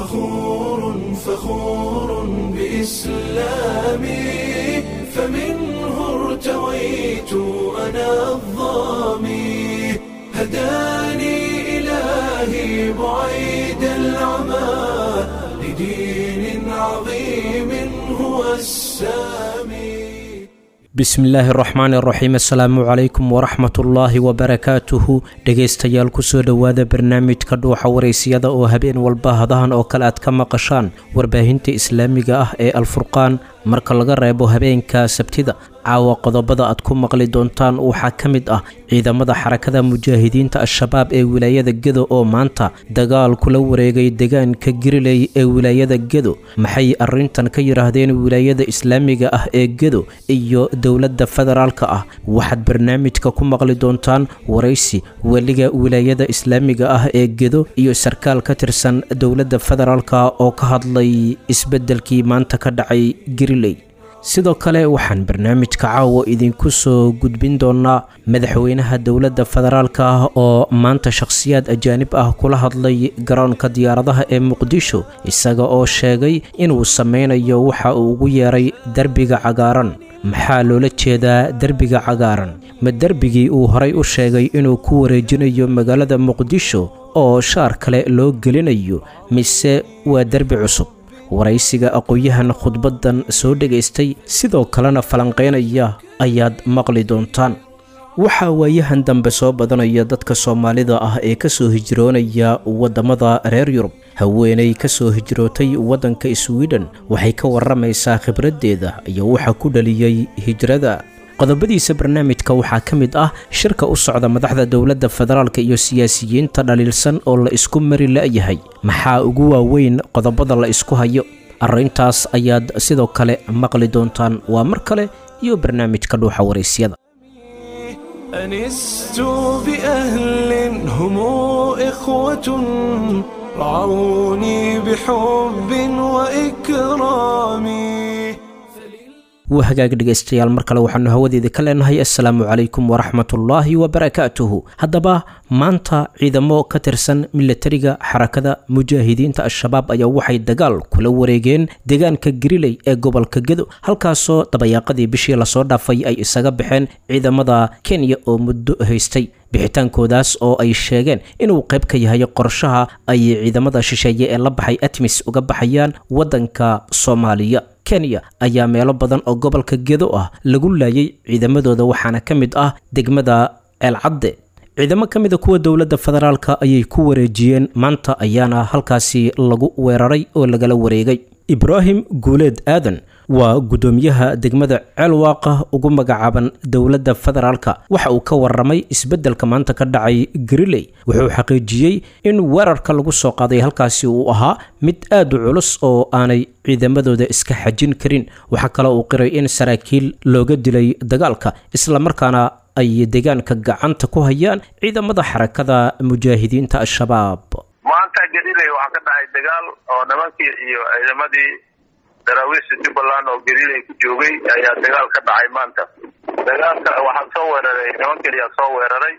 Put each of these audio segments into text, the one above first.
فخور فخور بإسلامي فمنه ارتويت أنا الظامي هداني إلهي بعيد العمى لدين عظيم هو السامي bismillaahi araxmaan iraxiim assalaamu calaykum waraxmatullaahi wabarakaatuhu dhegaystayaal kusoo dhowaada barnaamijka dhuuxa waraysiyada oo habeen walba hadahan oo kale aad ka maqashaan warbaahinta islaamiga ah ee alfurqaan marka laga reebo habeenka sabtida caawa qodobada aad ku maqli doontaan waxaa ka mid ah ciidamada xarakada mujaahidiinta al-shabaab ee wilaayada gedo oo maanta dagaal kula wareegay deegaanka giriley ee wilaayada gedo maxay arrintan ka yidhaahdeen wilaayada islaamiga ah ee gedo iyo dowladda federaalka ah waxaad barnaamijka ku maqli doontaan waraysi weliga wilaayada islaamiga ah ee gedo iyo sarkaal ka tirsan dowladda federaalka oo ka hadlay isbeddelkii maanta ka dhacay giriley sidoo kale waxaan barnaamijka caawa idinku soo gudbin doonaa madaxweynaha dowladda federaalka ah oo maanta shakhsiyaad ajaanib ah kula hadlay garoonka diyaaradaha ee muqdisho isaga oo sheegay inuu sameynayo waxa uu ugu yeeray derbiga cagaaran maxaa loola jeedaa derbiga cagaaran ma derbigii uu horay u sheegay inuu ku wareejinayo magaalada muqdisho oo shaar kale loo gelinayo mise waa derbi cusub waraysiga aqoon-yahan khudbaddan soo dhegaystay sidoo kalena falanqaynaya ayaad maqli doontaan waxaa waayahan dambe soo badanaya dadka soomaalida ah ee ka soo hijroonaya waddamada reer yurub haweenay ka soo hijrootay waddanka swiden waxay ka warramaysaa khibraddeeda iyo waxa ku dhaliyey hijrada qodobadiisa barnaamijka waxaa ka mid ah shirka u socda madaxda dowladda federaalka iyo siyaasiyiinta dhaliilsan oo la isku mari la'yahay maxaa ugu waaweyn qodobada la isku hayo arrintaas ayaad sidoo kale maqli doontaan waa mar kale iyo barnaamijka dhuuxa waraysyada أنست بأهل هم إخوة رعوني بحب وإكرام waa hagaag dhegaystayaal mar kale waxaanu hawadeeda ka leenahay assalaamu calaykum waraxmatullaahi wabarakaatuhu haddaba maanta ciidamo ka tirsan milatariga xarakada mujaahidiinta al-shabaab ayaa waxay dagaal kula wareegeen deegaanka giriley ee gobolka gedo halkaasoo dabayaaqadii bishii lasoo dhaafay ay isaga baxeen ciidamada kenya oo muddo haystay bixitaankoodaas oo ay sheegeen inuu qayb ka yahay qorshaha ay ciidamada shisheeye ee la baxay atmis uga baxayaan waddanka soomaaliya kenya ayaa meelo badan oo gobolka gedo ah lagu laayay ciidamadooda waxaana ka mid ah degmada ceelcadde ciidamo ka mida kuwa dowladda federaalka ayay ku wareejiyeen maanta ayaana halkaasi lagu weeraray oo lagala wareegay ibraahim guuleed aadan waa guddoomiyaha degmada ceelwaaqa ugu magacaaban dowladda federaalka waxa uu ka warramay isbeddelka maanta ka dhacay gariley wuxuu xaqiijiyey in weerarka lagu soo qaaday halkaasi uu ahaa mid aad u culus oo aanay ciidamadooda iska xajin karin waxaa kale uu qiray in saraakiil looga dilay dagaalka islamarkaana ay deegaanka gacanta ku hayaan ciidamada xarakada mujaahidiinta al-shabaab maanta galiley waxaa ka dhacay dagaal oo nimankii iyo ciidamadii daraawiishta jubbaland oo galiley ku joogay ayaa dagaal ka dhacay maanta dagaalka waxaa soo weeraray niman keliyaa soo weeraray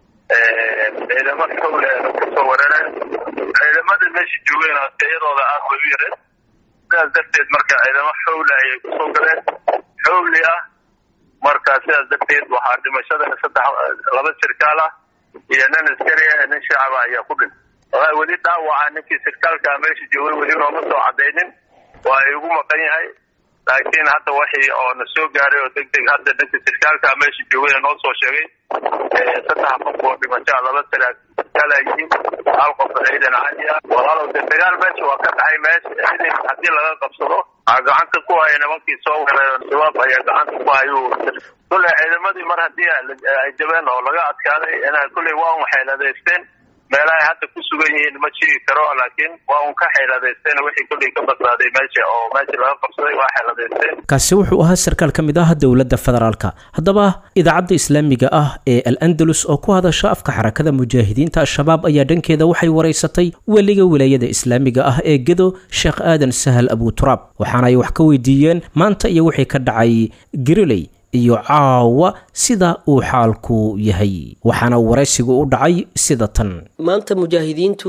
ciidamo xowle kasoo weerareen ciidamadii meesha joogeen tayadooda aad bay u yareen sidaas darteed marka ciidamo xowle ayay kusoo galeen xowli ah marka sidaas darteed waxaa dhimashada saddex laba sirkaal ah iyo nin askari ah nin shacaba ayaa ku dhintay wallahi weli dhaawaca ninkii sirkaalkaa meesha joogay weli nooma soo cadaynin waa igu maqan yahay laakiin hadda waxii oo na soo gaaray oo deg deg hadda ninka sirkaalkaa meesha joogay noo soo sheegay saddex qof oo dhimashaa laba sirkaala yihiin hal qof ciidan caadi ah walaalow de dagaal meesha waa ka dhacay meesha ciidan haddii laga qabsado waxaa gacanta ku haya nimankii soo weeraray shabaab ayaa gacanta ku hayu kulley ciidamadii mar haddii ay jabeen oo laga adkaaday inaa kulley waa un xeeladaysteen meelahay hadda ku sugan yihiin ma sheegi karo laakiin waa un ka xeeladaysteen wixii kulley ka badbaaday meesha oo meesha laga qabsaday waa xeeladaysteen kaasi wuxuu ahaa sarkaal ka mid ah dowladda federaalka haddaba idaacadda islaamiga ah ee al andalus oo ku hadasha afka xarakada mujaahidiinta al-shabaab ayaa dhankeeda waxay waraysatay weliga wilaayada islaamiga ah ee gedo sheekh aadan sahal abuturaab waxaana ay wax ka weydiiyeen maanta iyo wixii ka dhacay giriley iyo caawa sida uu xaalku yahay waxaana waraysigu u dhacay sida tan maanta mujaahidiintu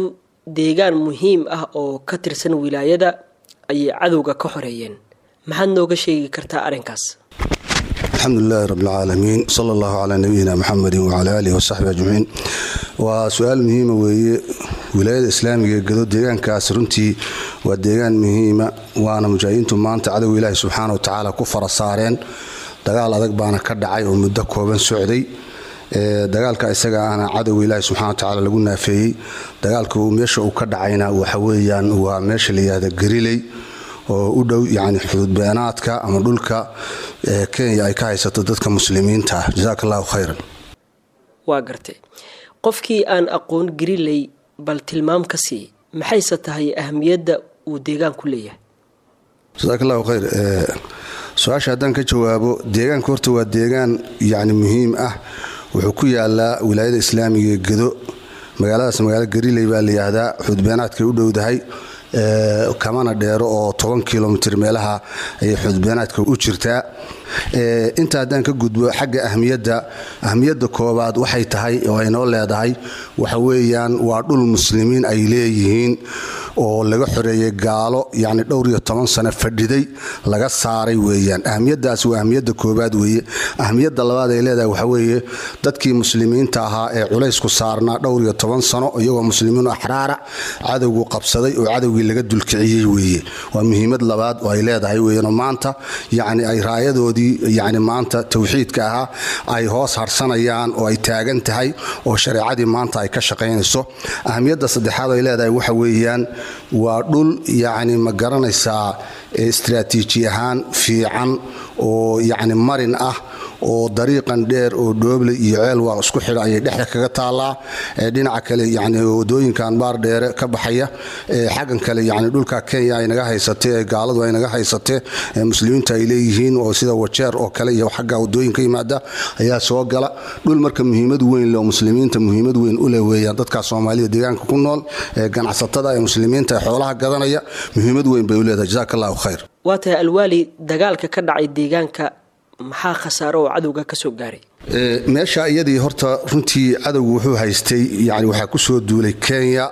deegaan muhiim ah oo ka tirsan wilaayada ayay cadowga ka xoreeyeen maxaad nooga sheegi kartaa arrinkaas alxamdu lilahi rab alcaalamiin sala allahu calaa nabiyina muxamedin wacala aalihi wasaxbi ajmaciin waa su-aal muhiima weeye wilaayada islaamiga ee gado deegaankaas runtii waa deegaan muhiima waana mujaahidiintu maanta cadowga ilaahi subxaana wa tacaala ku fara saareen dagaal adag baana ka dhacay oo muddo kooban socday dagaalka isaga ahna cadowga ilaahi subxana wa tacaala lagu naafeeyey dagaalka meesha uu ka dhacayna waxa weeyaan waa meesha la yihahda gariley oo u dhow yani xuduudbeenaadka ama dhulka kenya ay ka haysato dadka muslimiinta ah jasaak allahu khayran waa gartay qofkii aan aqoon gariley bal tilmaam ka sii maxayse tahay ahamiyadda uu deegaanku leeyahay jasaak allahu khayr su-aasha haddaan ka jawaabo deegaanka horta waa deegaan yani muhiim ah wuxuu ku yaalaa wilaayada islaamiga ee gedo magaaladaas magaalo gariley baa la yihahdaa xuduudbeenaadkay u dhowdahay kamana dheero oo toban kilomitr meelaha ayay xuduudbeenaadka u jirtaa inta haddaan ka gudbo xagga ahmiyadda ahmiyadda koobaad waxay tahay oo ay noo leedahay waxa weeyaan waa dhul muslimiin ay leeyihiin oo laga xoreeyey gaalo yacni dhowr iyo toban sano fadhiday laga saaray weeyaan ahmiyaddaas waa ahmiyadda koobaad weeye ahmiyadda labaad ay leedahay waxa weeye dadkii muslimiinta ahaa ee culaysku saarnaa dhowr iyo toban sano iyagoo muslimiin axraara cadowgu qabsaday oo cadowgii laga dulkiciyey weeye waa muhiimad labaad oo ay leedahay weeyaanoo maanta yacni ay raayadoodii yacni maanta tawxiidka ahaa ay hoos harsanayaan oo ay taagan tahay oo shareecadii maanta ay ka shaqaynayso ahmiyadda saddexaad ay leedahay waxa weeyaan waa dhul yacni ma garanaysaa istraatiiji ahaan fiican oo yacni marin ah oo dariiqan dheer oo dhooble iyo ceel waa isku xidha ayay dhexda kaga taallaa dhinaca kale yani wadooyinkan baar dheere ka baxaya xaggan kale yani dhulka kenya ay naga haysatee ee gaaladu ay naga haysatee muslimiintu ay leeyihiin oo sida wajeer oo kale iyo xagga wadooyin ka yimaada ayaa soo gala dhul marka muhiimad weyn leh oo muslimiinta muhiimad weyn u leh weeyaan dadka soomaalida deegaanka ku nool ee ganacsatada ee muslimiinta ee xoolaha gadanaya muhiimad weyn bay u leedahay jazaak allahu khayr waa tahay alwaali dagaalka ka dhacay deegaanka maxaa khasaaro oo cadowga ka soo gaaray meesha iyadii horta runtii cadowgu wuxuu haystay yani waxaa ku soo duulay kenya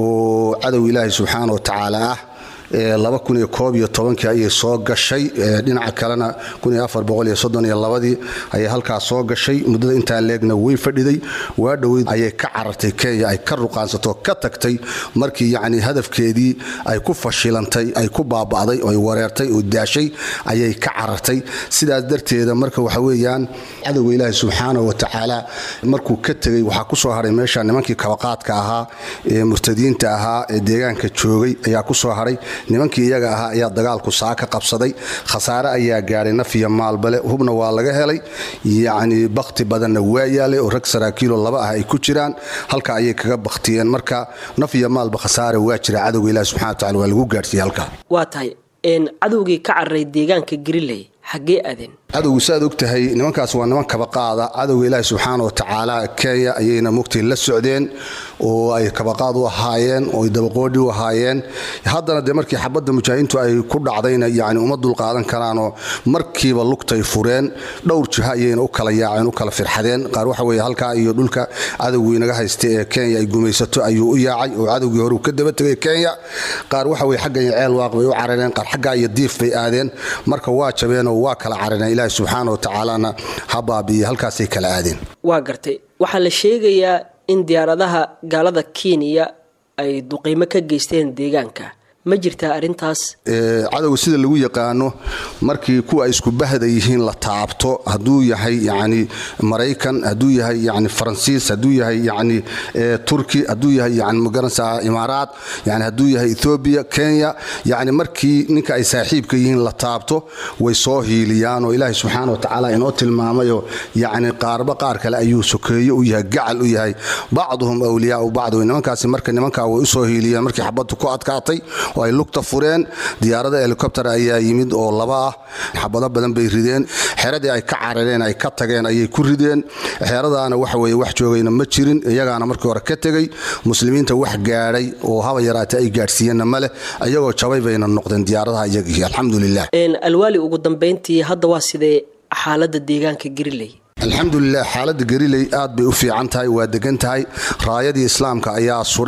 oo cadow ilaahay subxaana wa tacaala ah laba kun iyo koob iyo tobankii ayay soo gashay dhinaca kalena kun iyo afar boqol iyo soddon iyo labadii ayay halkaas soo gashay muddada intaa leegna way fadhiday waa dhoweyd ayay ka carartay kenya ay ka ruqaansato ka tagtay markii yacni hadafkeedii ay ku fashilantay ay ku baaba'day oo ay wareertay oo daashay ayay ka carartay sidaas darteeda marka waxa weeyaan cadowga ilaahi subxaana wa tacaala markuu ka tegey waxaa ku soo haray meesha nimankii kabaqaadka ahaa ee murtadiinta ahaa ee deegaanka joogay ayaa ku soo haray nimankii iyaga ahaa ayaa dagaalku saa ka qabsaday khasaare ayaa gaadhay naf iyo maalbale hubna waa laga helay yacni bakhti badanna waa yaalay oo rag saraakiiloo laba ah ay ku jiraan halka ayay kaga bakhtiyeen marka naf iyo maalba khasaare waa jira cadowga ilahi subxana wa tacala waa lagu gaadhsiiyey halka waa tahay cadowgii ka cararay deegaanka gariley xaggee aadeen cadowgu saaad og tahay nimankaas waa niman kabaqaada cadowga ilaahi subxaana wa tacaala kenya ayayna mugtay la socdeen oo ay kabaqaad u ahaayeen oo ay dabaqoodhi u ahaayeen haddana dee markii xabadda mujaahidiintu ay ku dhacdayna yani uma dulqaadan karaanoo markiiba lugtay fureen dhowr jiho ayayna u kala yaaceen u kala firxadeen qaar waxa weye halkaa iyo dhulka cadowgii naga haysta ee kenya ay gumaysato ayuu u yaacay oo cadowgii hore uu ka daba tegay kenya qaar waxa weye xaggan iyo ceel waaq bay u carareen qaar xaggaa iyo diif bay aadeen marka waa jabeenoo waa kala carareen ilaahi subxaana wa tacaalana ha baabiiye halkaasay kala aadeen waa gartay waxaa la sheegayaa in diyaaradaha gaalada kenya ay duqeymo ka geysteen deegaanka ma jirtaa arrintaas cadowga sida lagu yaqaano markii kuwa ay isku bahda yihiin la taabto hadduu yahay yani maraykan hadduu yahay yani faransiis hadduu yahay yani turki hadduu yahay yani magaranaysaa imaaraat yani hadduu yahay ethoobiya kenya yani markii ninka ay saaxiibka yihiin la taabto way soo hiiliyaan oo ilaahay subxaana wa tacaala inoo tilmaamayoo yani qaarba qaar kale ayuu sokeeye u yahay gacal u yahay bacduhum awliyaau bacd nimankaasi marka nimankaa way usoo hiiliyeen markii xabaddu ku adkaatay oo ay lugta fureen diyaarada helikobter ayaa yimid oo laba ah xabado badan bay rideen xeradii ay ka carareen ay ka tageen ayay ku rideen xeradaana waxa weye wax joogayna ma jirin iyagaana markii hore ka tegey muslimiinta wax gaadhay oo haba yaraata ay gaadhsiiyeenna maleh iyagoo jabay bayna noqdeen diyaaradaha iyagii alxamdulilah alwaali ugu dambayntii hadda waa sidee xaaladda deegaanka gariley alxamdulilah xaaladda gariley aad bay u fiican tahay waa degan tahay raayadii islaamka ayaa suran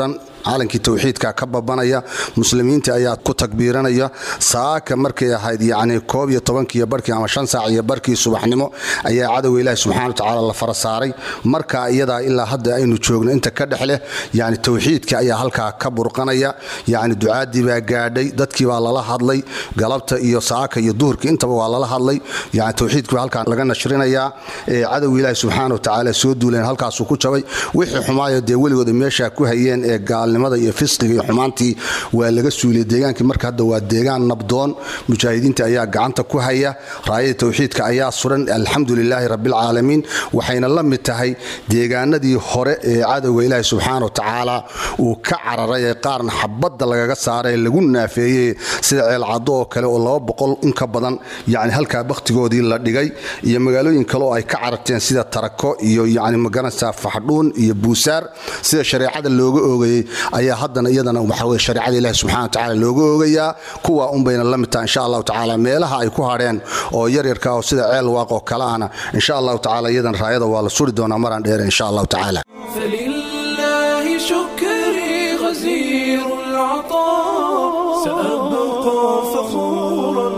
calankii towxiidka ka babanaya muslimiinta ayaa ku takbiiranaya saaka markay ahayd yacni koob iyo tobankiiyo barkii ama shan saac iyo barkii subaxnimo ayaa cadowga ilaahi subxana watacaala la fara saaray marka iyadaa ilaa hadda aynu joogno inta ka dhex leh yani towxiidka ayaa halkaa ka burqanaya yani ducaadii baa gaadhay dadkii baa lala hadlay galabta iyo saaka iyo duhurkii intaba waa lala hadlay yani towxiidkii baa halkaa laga nashrinayaa cadowga ilaahi subxaana watacaala soo duuleen halkaasuu ku jabay wixii xumaayo dee weligooda meeshaa ku hayeen ee gaalnimada iyo fisqiga iyo xumaantii waa laga suuliyey deegaankii marka hadda waa deegaan nabdoon mujaahidiinta ayaa gacanta ku haya raayada towxiidka ayaa suran alxamdu lilaahi rabbilcaalamiin waxayna la mid tahay deegaanadii hore ee cadowga ilaahi subxaana watacaala uu ka cararay ee qaarna xabadda lagaga saaray lagu naafeeyey sida ceelcaddo oo kale oo laba boqol in ka badan yani halkaa bakhtigoodii la dhigay iyo magaalooyin kale oo ay ka cararteen sida tarako iyo yani magaranaysaa faxdhuun iyo buusaar sida shareecada looga oogayey ayaa haddana iyadana waxaweye shareecada ilahi subxana watacaala looga oogayaa kuwa unbayna la mid tahay insha allahu tacaala meelaha ay ku hadheen oo yaryarka oo sida ceel waaq oo kale ahna insha allahu tacaala iyadana raayada waa la suri doonaa maraan dheere insha allahu tacaala فلله شكري غزير العطاء سأبقى فخورا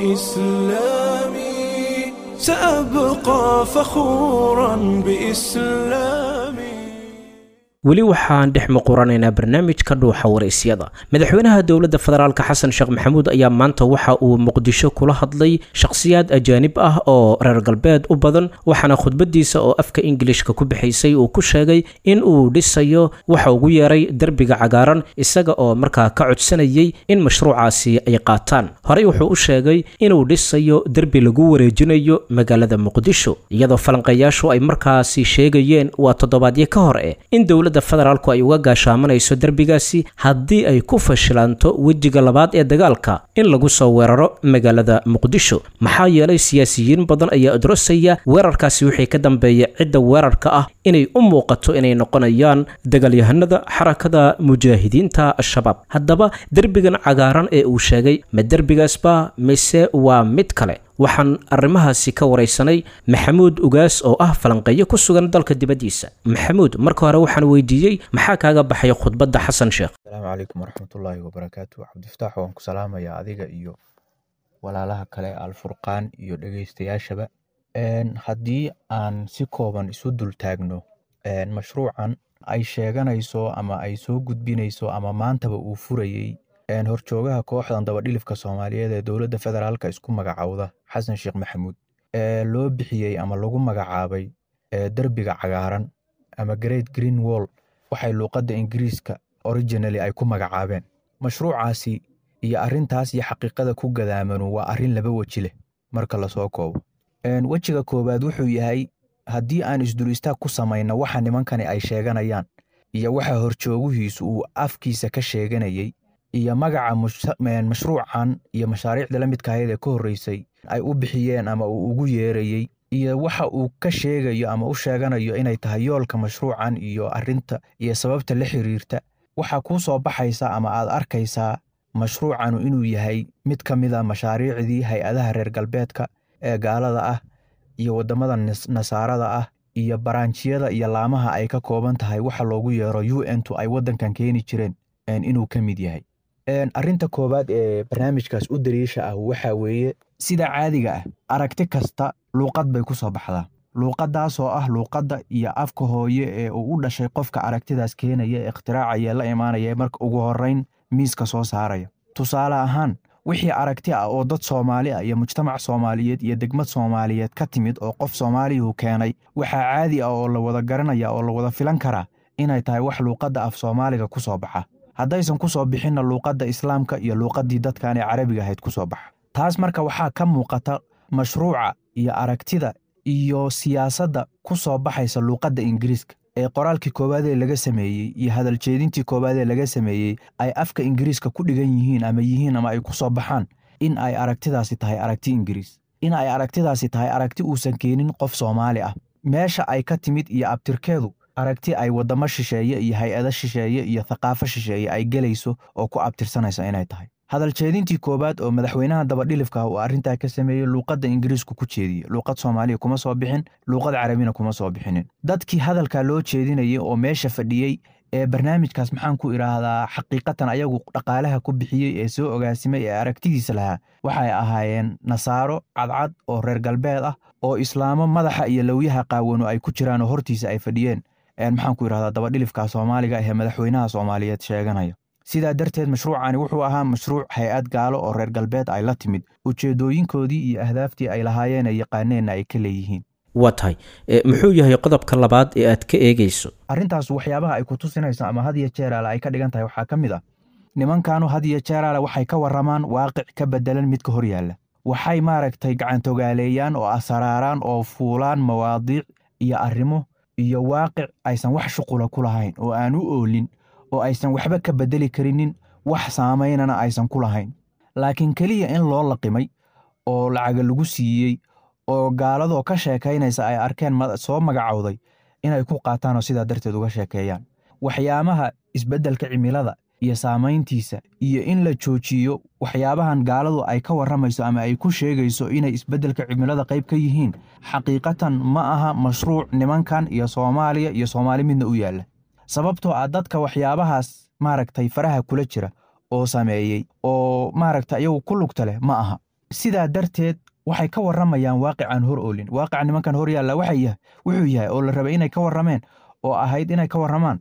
بإسلامي سأبقى فخورا بإسلامي weli waxaan dhex muquranaynaa barnaamijka dhuuxa waraysyada madaxweynaha dowladda federaalka xasan sheekh maxamuud ayaa maanta waxa uu muqdisho kula hadlay shakhsiyaad ajaanib ah oo reer galbeed u badan waxaana khudbadiisa oo afka ingilishka ku bixaysay uu ku sheegay in uu dhisayo waxa ugu yeeray derbiga cagaaran isaga oo markaa ka codsanayay in mashruucaasi ay qaataan horey wuxuu u sheegay inuu dhisayo derbi lagu wareejinayo magaalada muqdisho iyadoo falanqeeyaashu ay markaasi sheegayeen waa toddobaadyo ka hor eh in dowladda federaalku ay uga gaashaamanayso derbigaasi haddii ay ku fashilanto wejiga labaad ee dagaalka in lagu soo weeraro magaalada muqdisho maxaa yeelay siyaasiyiin badan ayaa odrosaya weerarkaasi wixii ka dambeeya cidda weerarka ah inay u muuqato inay noqonayaan dagaalyahanada xarakada mujaahidiinta al-shabaab haddaba derbigan cagaaran ee uu sheegay ma derbigaasba mise waa mid kale waxaan arrimahaasi ka waraysanay maxamuud ugaas oo ah falanqeeyo ku sugan dalka dibaddiisa maxamuud marka hore waxaan weydiiyey maxaa kaaga baxay khudbadda xasan sheekh asalaamu calaykum waraxmatullaahi wabarakaatu cabdifataax waan ku salaamayaa adiga iyo walaalaha kale alfurqaan iyo dhegeystayaashaba haddii aan si kooban isu dul taagno mashruucan ay sheeganayso ama ay soo gudbinayso ama maantaba uu furayey horjoogaha kooxdan dabadhilifka soomaaliyeed ee dowladda federaalka isku magacowda xasan sheekh maxamuud ee loo bixiyey ama lagu magacaabay derbiga cagaaran ama great green wall waxay luuqadda ingiriiska originally ay ku magacaabeen mashruucaasi iyo arrintaas iyo xaqiiqada ku gadaamanu waa arrin laba weji leh marka lasoo koobo wejiga koowaad wuxuu yahay haddii aan isdul istaag ku samayno waxa nimankani ay sheeganayaan iyo waxa horjooguhiisu uu afkiisa ka sheeganayey iyo magaca mashruucan iyo mashaariicda la midka ahayd ee ka horreysay ay u bixiyeen ama uu ugu yeerayey iyo waxa uu ka sheegayo ama u sheeganayo inay tahay yoolka mashruucan iyo arrinta iyo sababta la xiriirta waxaa kuu soo baxaysa ama aad arkaysaa mashruucanu inuu yahay mid ka mid a mashaariicdii hay-adaha reer galbeedka ee gaalada ah iyo waddamada nasaarada ah iyo baraanjiyada iyo laamaha ay ka kooban tahay waxa loogu yeero u n tu ay waddankan keeni jireen inuu ka mid yahay arrinta koowaad ee barnaamijkaas u dariisha ah waxa weeye sida caadiga ah aragti kasta luuqad bay ku soo baxdaa luuqaddaasoo ah luuqadda iyo afka hooye ee uu u dhashay qofka aragtidaas keenaya ee ikhtiraacaya la imaanaya marka ugu horrayn miiska soo saaraya tusaale ahaan wixii aragti ah oo dad soomaali ah iyo mujtamac soomaaliyeed iyo degmad soomaaliyeed ka timid oo qof soomaaliyuhu keenay waxaa caadi ah oo la wada garanaya oo la wada filan karaa inay tahay wax luuqadda af soomaaliga ku soo baxa haddaysan ku soo bixinna luuqadda islaamka iyo luuqaddii dadkan ee carabiga ahayd ku soo baxa taas marka waxaa ka muuqata mashruuca iyo aragtida iyo siyaasadda ku soo baxaysa luuqadda ingiriiska ee qoraalkii koowaadee laga sameeyey iyo hadaljeedintii koowaadee laga sameeyey ay afka ingiriiska ku dhigan yihiin ama yihiin ama ay ku soo baxaan in ay aragtidaasi tahay aragti ingiriis in ay aragtidaasi tahay aragti uusan keenin qof soomaali ah meesha ay ka timid iyo abtirkeedu aragti ay waddamo shisheeye iyo hay-ado shisheeye iyo thaqaafo shisheeye ay gelayso oo ku abtirsanaysa inay tahay hadaljeedintii koowaad oo madaxweynaha dabadhilifka uu arrintaa ka sameeyey luuqadda ingiriisku ku jeediyey luuqad soomaaliya kuma soo bixin luuqad carabina kuma soo bixinin dadkii hadalkaa loo jeedinayay oo meesha fadhiyey ee barnaamijkaas maxaan ku idhaahdaa xaqiiqatan ayagu dhaqaalaha ku bixiyey ee soo ogaasimay ee aragtidiisa lahaa waxay ahaayeen nasaaro cadcad oo reer galbeed ah oo islaamo madaxa iyo lowyaha qaawano ay ku jiraan oo hortiisa ay fadhiyeen maxaan ku idhahdaa dabadhilifka soomaaliga ee madaxweynaha soomaaliyeed sheeganaya sidaa darteed mashruucani wuxuu ahaa mashruuc hay-ad gaalo oo reer galbeed ay la timid ujeedooyinkoodii iyo ahdaaftii ay lahaayeen ay yaqaaneenna ay ka leeyihiin waa tahay muxuu yahay qodobka labaad ee aad ka eegeyso arrintaas waxyaabaha ay ku tusinayso ama had iyo jeeraale ay ka dhigan tahay waxaa ka mid ah nimankanu had iyo jeeraale waxay ka warramaan waaqic ka bedelan midka hor yaalla waxay maaragtay gacantogaaleeyaan oo asaraaraan oo fuulaan mawaadiic iyo arrimo iyo waaqic aysan wax shuqula ku lahayn oo aan u oolin oo aysan waxba ka bedeli karinin wax saamaynana aysan ku lahayn laakiin keliya in loo laqimay oo lacaga lagu siiyey oo gaaladoo ka sheekaynaysa ay arkeen soo magacowday inay ku qaataan oo sidaa darteed uga sheekeeyaan waxyaabaha isbeddelka cimilada iyo saamayntiisa iyo in la joojiyo waxyaabahan gaaladu ay ka warramayso ama ay ku sheegayso inay isbeddelka cimilada qayb ka yihiin xaqiiqatan ma aha mashruuc nimankan iyo soomaaliya iyo soomaali midna u yaalla sababtoo ah dadka waxyaabahaas maaragtay faraha kula jira oo sameeyey oo maaragta iyagu ku lugta leh ma aha sidaa darteed waxay ka warramayaan waaqicaan hor oolin waaqica nimankan hor yaalla wuxuu yahay oo la rabay inay ka warrameen oo ahayd inay ka warramaan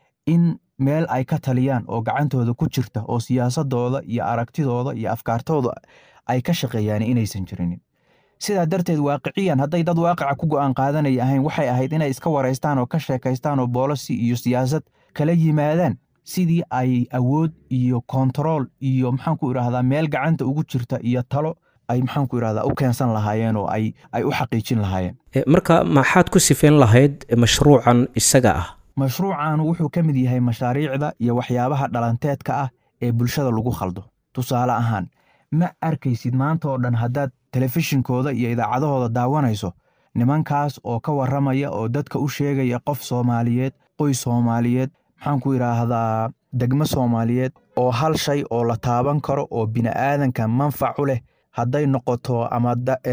in meel ay ka taliyaan oo gacantooda ku jirta oo siyaasadooda iyo aragtidooda iyo afkaartooda ay ka shaqeeyaan inaysan jirinin sidaa darteed waaqiciyan hadday dad waaqica ku go'aan qaadanaya ahayn waxay ahayd inay iska waraystaan oo ka sheekaystaan oo boolosi iyo siyaasad kala yimaadaan sidii ay awood iyo kontarool iyo maxaanku idhaahdaa meel gacanta ugu jirta iyo talo ay maxaanku idhahdaa u keensan lahaayeen oo ay ay u xaqiijin lahaayeen marka maxaad ku sifeyn lahayd mashruucan isaga ah mashruucan wuxuu ka mid yahay mashaariicda iyo waxyaabaha dhalanteedka ah ee bulshada lagu khaldo tusaale ahaan ma arkaysid maanta oo dhan haddaad telefishinkooda iyo idaacadahooda daawanayso nimankaas oo ka warramaya oo dadka u sheegaya qof soomaaliyeed qoys soomaaliyeed maxaanku idhaahdaa degmo soomaaliyeed oo hal shay oo la taaban karo oo bini'aadanka manfac u leh hadday noqoto ama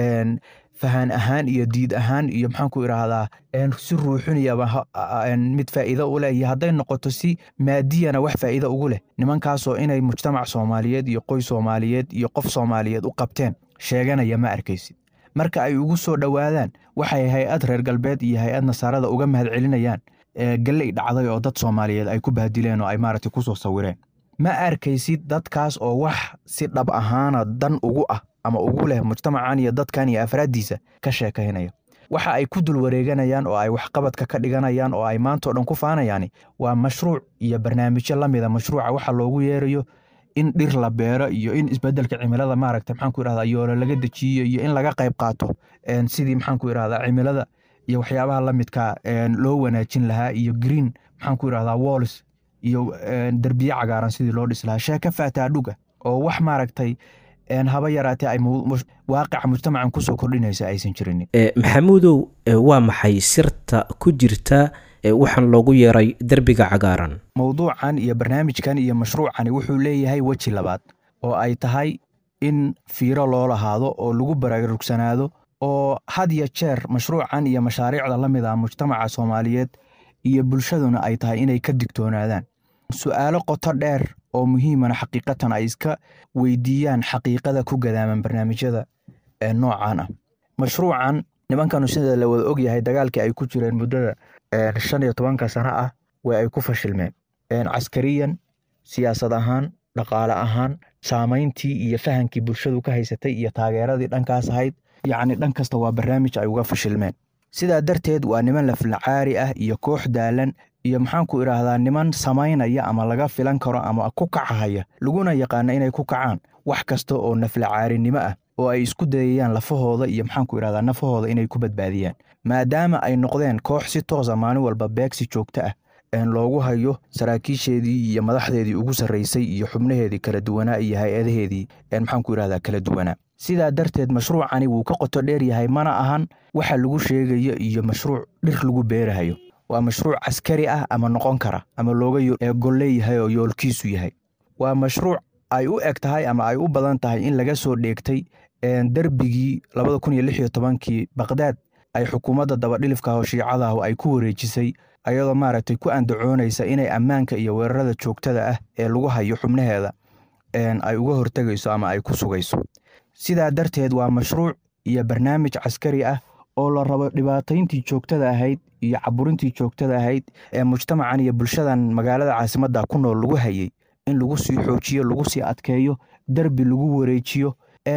fahan ahaan iyo diid ahaan iyo maxaanku idhaahdaa si ruuxiniyaba mid faa'iido u leh iyo hadday noqoto si maadiyana wax faa'iido ugu leh nimankaasoo inay mujtamac soomaaliyeed iyo qoys soomaaliyeed iyo qof soomaaliyeed u qabteen sheeganaya ma arkaysid marka ay ugu soo dhowaadaan waxay hay-ad reer galbeed iyo hay-ad nasaarada uga mahad celinayaan galley dhacday oo dad soomaaliyeed ay ku baadileen oo ay maaragtay kusoo sawireen ma arkaysid dadkaas oo wax si dhab ahaana dan ugu ah ama ugu leh mujtamacan iyo dadkan iyo afraaddiisa ka sheekaynaya waxa ay ku dul wareeganayaan oo ay waxqabadka ka dhiganayaan oo ay maantao dhan ku faanayaani waa mashruuc iyo barnaamijyo la mida mashruuca waxa loogu yeerayo in dhir la beero iyo in isbedelka cimilada maaragta maxaanku idhahdaa yoolo laga dejiyo iyo in laga qayb qaato sidii maxaanku idhahdaa cimilada iyo waxyaabaha la midka loo wanaajin lahaa iyo green maxaanku idhahdaa walls iyo derbiye cagaaran sidii loo dhis lahaa sheeka faataadhuga oo wax maaragtay haba yaraatee ay waaqica mujtamacan kusoo kordhinaysa aysan jirinin maxamuudow waa maxay sirta ku jirta waxaan loogu yeeray derbiga cagaaran mowduucan iyo barnaamijkan iyo mashruucani wuxuu leeyahay weji labaad oo ay tahay in fiiro loo lahaado oo lagu baraarugsanaado oo had ya jeer mashruucan iyo mashaariicda la mid ah mujtamaca soomaaliyeed iyo bulshaduna ay tahay inay ka digtoonaadaan su'aalo qoto dheer oo muhiimana xaqiiqatan ay iska weydiiyaan xaqiiqada ku gadaaman barnaamijyada noocan ah mashruucan nimankanu sida la wada ogyahay dagaalkii ay ku jireen muddada shan iyo tobanka sano ah way ay ku fashilmeen caskariyan siyaasad ahaan dhaqaale ahaan saamayntii iyo fahankii bulshadu ka haysatay iyo taageeradii dhankaas ahayd yacni dhan kasta waa barnaamij ay uga fashilmeen sidaa darteed waa niman laflacaari ah iyo koox daalan iyo maxaanku idhaahdaa niman samaynaya ama laga filan karo ama ku kacahaya laguna yaqaana inay ku kacaan wax kasta oo naflacaarinimo ah oo ay isku dayayaan lafahooda iyo maxaanku idhahdaa nafahooda inay ku badbaadiyaan maadaama ay noqdeen koox si toosa maalin walba beegsi joogto ah loogu hayo saraakiisheedii iyo madaxdeedii ugu sarraysay iyo xubnaheedii kala duwanaa iyo hay-adaheedii maxaanku idhahdaa kala duwanaa sidaa darteed mashruucani wuu ka qoto dheer yahay mana ahan waxa lagu sheegayo iyo mashruuc dhir lagu beerahayo waa mashruuc caskari ah ama noqon kara ama looga golleeyahay oo yoolkiisu yahay waa mashruuc ay u eg tahay ama ay u badan tahay in laga soo dheegtay derbigii labada kun iyo lix iyo tobankii baqdaad ay xukuumadda dabadhilifka oo shiicadahu ay ku wareejisay ayadoo maaragtay ku andacoonaysa inay ammaanka iyo weerarada joogtada ah ee lagu hayo xubnaheeda ay uga hortegayso ama ay ku sugayso sidaa darteed waa mashruuc iyo barnaamij caskari ah oo la rabo dhibaatayntii joogtada ahayd iyo caburintii joogtada ahayd ee mujtamacan iyo bulshadan magaalada caasimadda ku nool lagu hayay in lagu sii xoojiyo lagu sii adkeeyo derbi lagu wareejiyo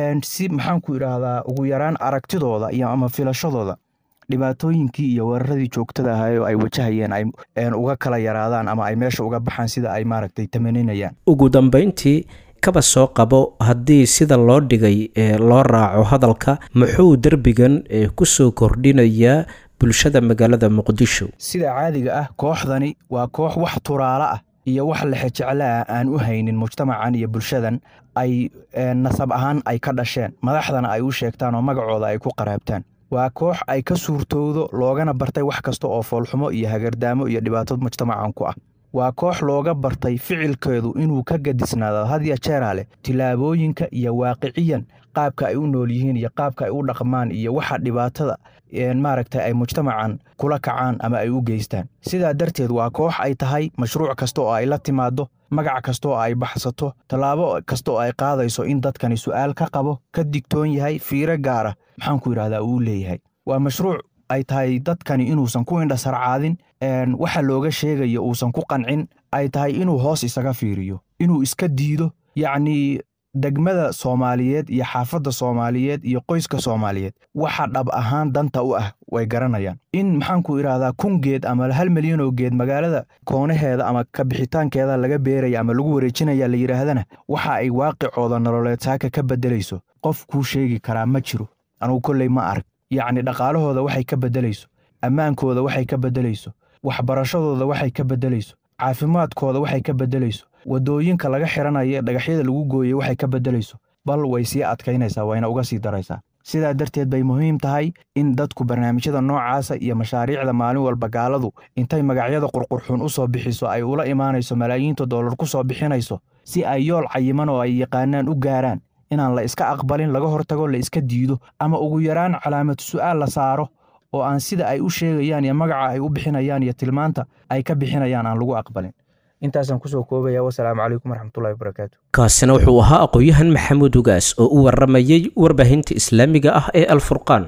si maxaanku idhaahdaa ugu yaraan aragtidooda iyo ama filashadooda dhibaatooyinkii iyo weeraradii joogtada ahaa oo ay wajahayeen ay uga kala yaraadaan ama ay meesha uga baxaan sida ay maaragtay tamaninayaan ugu dambayntii kaba soo qabo haddii sida loo dhigay ee loo raaco hadalka muxuu derbigan ku soo kordhinayaa bulshada magaalada muqdisho sida caadiga ah kooxdani waa koox wax turaalo ah iyo wax lexejecla ah aan u haynin mujtamacan iyo bulshadan ay nasab ahaan ay ka dhasheen madaxdana ay u sheegtaan oo magacooda ay ku qaraabtaan waa koox ay ka suurtowdo loogana bartay wax kasta oo foolxumo iyo hagardaamo iyo dhibaato mujtamacan ku ah waa koox looga bartay ficilkeedu inuu ka gadisnaado hadya jeeraa leh tilaabooyinka iyo waaqiciyan qaabka ay u nool yihiin iyo qaabka ay u dhaqmaan iyo waxa dhibaatada maaragta ay mujtamacan kula kacaan ama ay u geystaan sidaa darteed waa koox ay tahay mashruuc kasta oo ay la timaado magac kasta oo ay baxsato tallaabo kasta oo ay qaadayso in dadkani su'aal ka qabo ka digtoon yahay fiiro gaara maxaanku yidhahdaa uu leeyahay waa mashruuc ay tahay dadkani inuusan ku indhasarcaadin waxa looga sheegayo uusan ku qancin ay tahay inuu hoos isaga fiiriyo inuu iska diido yacnii degmada soomaaliyeed iyo xaafadda soomaaliyeed iyo qoyska soomaaliyeed waxa dhab ahaan danta u ah way garanayaan in maxaanku idhaahdaa kun geed ama hal milyanoo geed magaalada koonaheeda ama kabixitaankeeda laga beeraya ama lagu wareejinaya la yidhaahdana waxa ay waaqicooda nololeed saaka ka beddelayso qof kuu sheegi karaa ma jiro anugu kolley ma arag yacni dhaqaalahooda waxay ka beddelayso ammaankooda waxay ka beddelayso waxbarashadooda waxay ka beddelayso caafimaadkooda waxay ka beddelayso waddooyinka laga xiranaya dhagaxyada lagu gooyey waxay ka beddelayso bal way sii adkaynaysaa wayna uga sii daraysaa sidaa darteed bay muhiim tahay in dadku barnaamijyada noocaasa iyo mashaariicda maalin walba gaaladu intay magacyada qurqurxuun u soo bixiso ay ula imaanayso malaayiinta dollar ku soo bixinayso si ay yool cayiman oo ay yaqaanaan u gaaraan inaan la iska aqbalin laga hortago la iska diido ama ugu yaraan calaamad su'aal la saaro oo aan sida ay u sheegayaan iyo magaca ay u bixinayaan iyo tilmaanta ay ka bixinayaan aan lagu aqbalin intaasaan kusoo koobaya wasalaamu calaykum waraxmatullahi wabarakaatu kaasina wuxuu ahaa aqoon-yahan maxamuud ugaas oo u waramayey warbaahinta islaamiga ah ee alfurqaan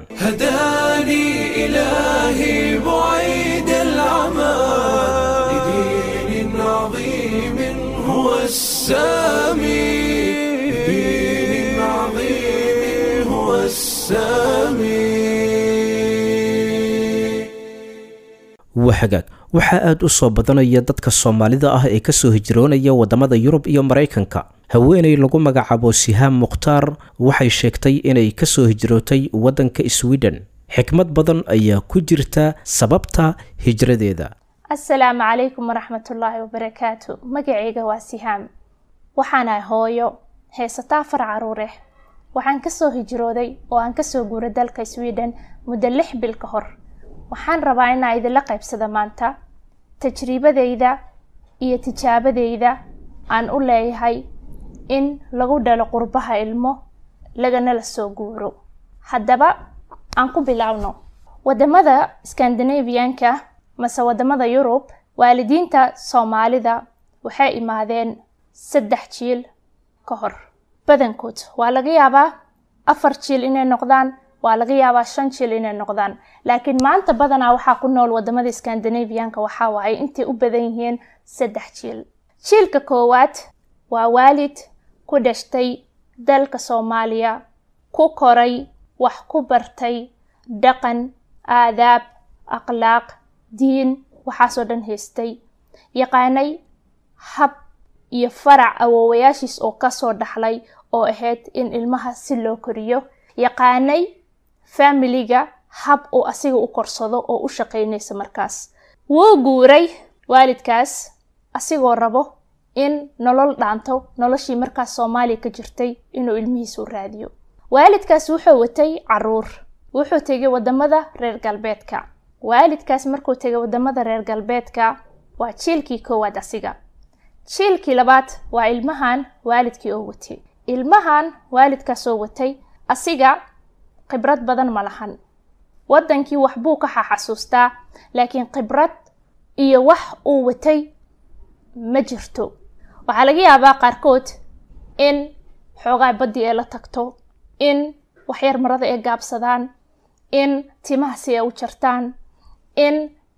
هداني إلهي بعيد العمى لدين عظيم هو السامي لدين عظيم هو السامي wahagaag waxaa aad u soo badanaya dadka soomaalida ah ee kasoo hijroonaya waddamada yurub iyo maraykanka haweeney lagu magacaabo sihaam mukhtaar waxay sheegtay inay kasoo hijrootay waddanka sweden xikmad badan ayaa ku jirta sababta hijradeeda asalaamu calaykum waraxmatullaahi wabarakaatu magacayga waa sihaam waxaanahay hooyo heesataa far caruureh waxaan kasoo hijrooday oo aan kasoo guuray dalka sweden muddo lix bil ka hor waxaan rabaa inaa idinla qaybsada maanta tajriibadeyda iyo tijaabadeyda aan u leeyahay in lagu dhalo qurbaha ilmo lagana la soo guuro haddaba aan ku bilaabno wadamada skandinavianka mase wadamada yurub waalidiinta soomaalida waxay imaadeen saddex jiil ka hor badankood waa laga yaabaa afar jiil inay noqdaan waa laga yaabaa shan jiil inay noqdaan laakiin maanta badanaa waxaa ku nool wadamada skandinavianka waxaa waaye intay u badan yihiin saddex jiil jiilka koowaad waa waalid ku dhashtay dalka soomaaliya ku koray wax ku bartay dhaqan aadaab akhlaaq diin waxaasoo dhan haystay yaqaanay hab iyo farac awoowayaashiis oo kasoo dhaxlay oo ahayd in ilmaha si loo koriyo yaqaanay familiga hab uu asiga u korsado oo u shaqeynaysa markaas wuu guuray waalidkaas asigoo rabo in nolol dhaanto noloshii markaas soomaaliya ka jirtay inuu ilmihiisu raadiyo waalidkaas wuxuu watay caruur wuxuu tegay wadamada reer galbeedka waalidkaas markuu tegay wadamada reer galbeedka waa jiilkii koowaad asiga jiilkii labaad waa ilmahan waalidkii oo watay ilmahan waalidkaas oo watay asiga khibrad badan ma lahan waddankii waxbuu ka xaxasuustaa laakiin khibrad iyo wax uu watay ma jirto waxaa laga yaabaa qaarkood in xoogaa baddii ay la tagto in waxyar marada ay gaabsadaan in timaha si ay u jartaan in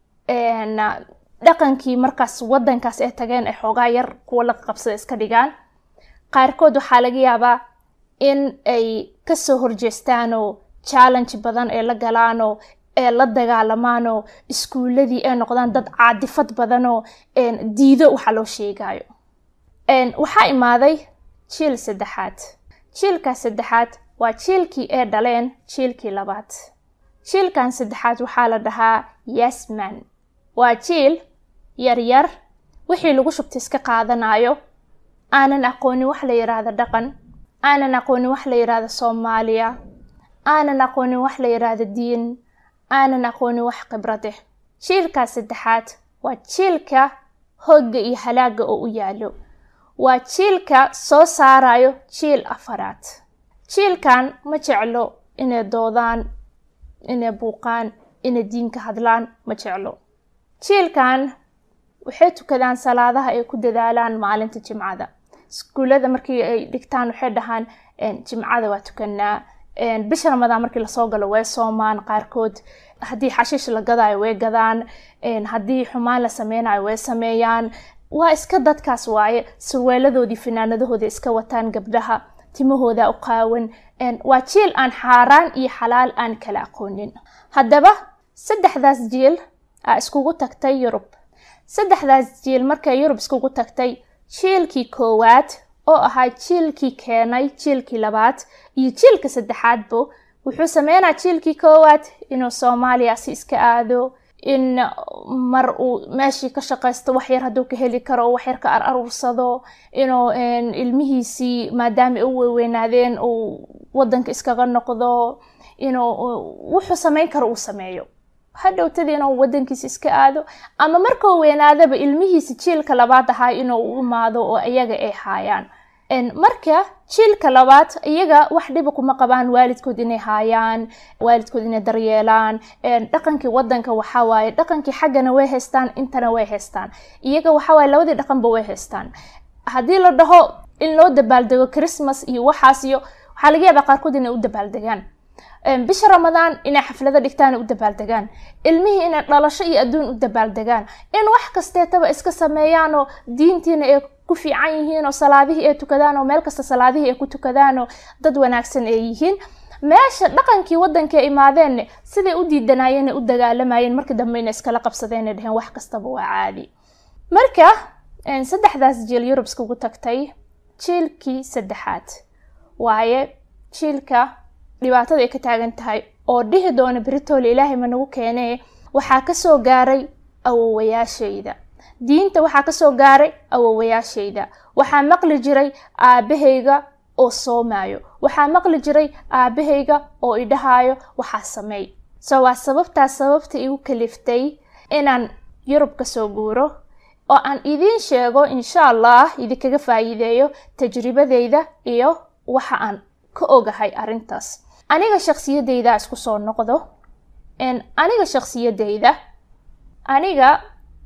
dhaqankii markaas waddankaas ay tageen ay xoogaa yar kuwa la qabsada iska dhigaan qaarkood waxaa laga yaabaa in ay kasoo horjeestaanoo challenge badan ay la galaanoo ee la dagaalamaanoo iskuuladii ay noqdaan dad caadifad badanoo diido waxa loo sheegayo waxaa imaaday jiil saddexaad jiilkaas saddexaad waa jiilkii ay dhaleen jiilkii labaad jiilkan saddexaad waxaa la dhahaa yasman waa jiil yaryar wixii lagu shubta iska qaadanayo aanan aqoonin wax la yidhaahdo dhaqan aanan aqoonin wax la yidhaahdo soomaaliya aanan aqoonin wax la yidhaahdo diin aanan aqoonin wax khibrade jiilkaas saddexaad waa jiilka hogga iyo halaaga oo u yaalo waa jiilka soo saarayo jiil afaraad jiilkan ma jeclo inay doodaan inay buuqaan inay diinka hadlaan ma jeclo jiilkan waxay tukadaan salaadaha ay ku dadaalaan maalinta jimcada iskuullada markii ay dhigtaan waxay dhahaan jimcada waa tukanaa bisha ramadaan markii lasoo galo way soomaan qaarkood haddii xashiish la gadaayo way gadaan haddii xumaan la sameynayo way sameeyaan waa iska dadkaas waaye surweeladoodii finaanadahooda iska wataan gabdhaha timahooda u qaawan waa jiil aan xaaraan iyo xalaal aan kala aqoonin haddaba saddexdaas jiil aa iskugu tagtay yurub saddexdaas jiil markay yurub iskugu tagtay jiilkii koowaad oo ahaa jiilkii keenay jiilkii labaad iyo jiilka saddexaadbo wuxuu sameynaa jiilkii koowaad inuu soomaaliya si iska aado in mar uu meeshii ka shaqaysto waxyar hadduu ka heli karo waxyar ka ar aruursado inuu ilmihiisii maadaama ay u weynaadeen uu wadanka iskaga noqdo inuu wuxuu sameyn karo uu sameeyo hadhowtadii inuu wadankiisa iska aado ama markuu weynaadaba ilmihiisa jiilka labaad ahaa inuu u imaado oo iyaga ay haayaan marka jiilka labaad iyaga wax dhiba kuma qabaan waalidkood inay haayaan waalidkood inay daryeelaan dhaqankii wadanka waxawaaye dhaqankii xaggana way haystaan intana way haystaan iyaga waxawaaye labadii dhaqanba way haystaan haddii la dhaho in loo dabaaldego christmas iyo waxaas iyo waxaa laga yaabaa qaarkood inay u dabaaldegaan bisha ramadaan inay xaflado dhigtaan u dabaaldegaan ilmihii inay dhalasho iyo adduun u dabaaldegaan in wax kasteetaba iska sameeyaanoo diintiina ay ku fiican yihiin oo salaadihii ay tukadaan oo meel kasta salaadihii ay ku tukadaan oo dad wanaagsan ay yihiin meesha dhaqankii waddanka ay imaadeen siday u diidanaayeen ay u dagaalamayeen markii dambe inay iskala qabsadeen ay dheheen wax kastaba waa caadi marka saddexdaas jiil yurub iskugu tagtay jiilkii saddexaad waaye jiilka dhibaatada ay ka taagan tahay oo dhihi doona beritoole ilaahay ma nagu keenee waxaa kasoo gaaray awowayaashayda diinta waxaa kasoo gaaray awowayaashayda waxaa maqli jiray aabahayga oo soomaayo waxaa maqli jiray aabahayga oo idhahaayo waxaa sameey so waa sababtaas sababta igu kaliftay inaan yurub kasoo guuro oo aan idiin sheego insha allah idinkaga faa'iideeyo tajribadeyda iyo waxa aan ka ogahay arrintaas aniga shaksiyadeyda isku soo noqdo aniga shaksiyadeyda aniga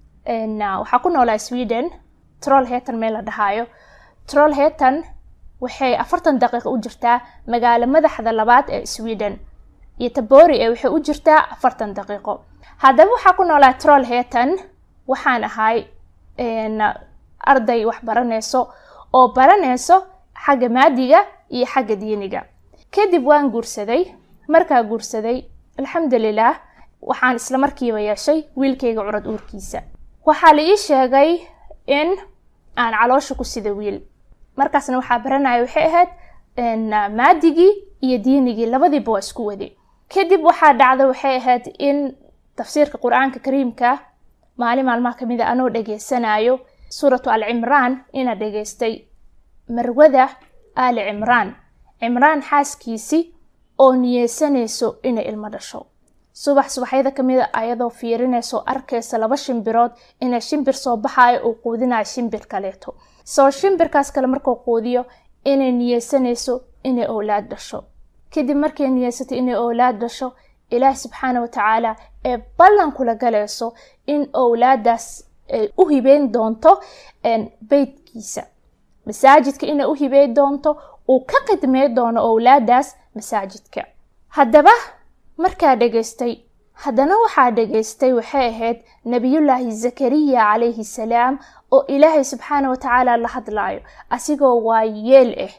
waxaa ku noolaa sweden troll hetan meel la dhahaayo troll hetan waxay afartan daqiiqo u jirtaa magaalo madaxda labaad ee sweden iyo tabori ee waxay u jirtaa afartan daqiiqo haddaba waxaa ku noolaa troll hetan waxaan ahay arday wax baranayso oo baranayso xagga maadiga iyo xagga diiniga kadib waan guursaday markaa guursaday alxamdulilah waxaan isla markiiba yeeshay wiilkayga curad uurkiisa waxaa la ii sheegay in aan caloosha ku sida wiil markaasna waxaa baranaya waxay ahayd maadigii iyo diinigii labadiiba waa isku wade kadib waxaa dhacda waxay ahayd in tafsiirka qur-aanka kariimka maalin maalmaha kamid a anoo dhageysanayo suuratu al cimraan inaa dhageystay marwada aali cimraan cimraan xaaskiisi oo niyeysanayso inay ilmo dhasho subax subaxyada kamid a ayadoo fiirinayso arkaysa laba shimbirood inay shimbir soo baxayo uu quudinayo shimbir kaleeto soo shimbirkaas kale markuu quudiyo inay niyeysanayso inay owlaad dhasho kadib markay niyeysato inay owlaad dhasho ilaahi subxaana wa tacaala ee ballan kula galayso in owlaadaas ay u hibeyn doonto beytkiisa masaajidka inay u hibeyn doonto uu ka khidmey doono owlaadaas masaajidka haddaba markaa dhegaystay haddana waxaa dhegaystay waxay ahayd nebiyullaahi zakariya calayhi salaam oo ilaahay subxaana wa tacaala la hadlaayo asigoo waa yeel ah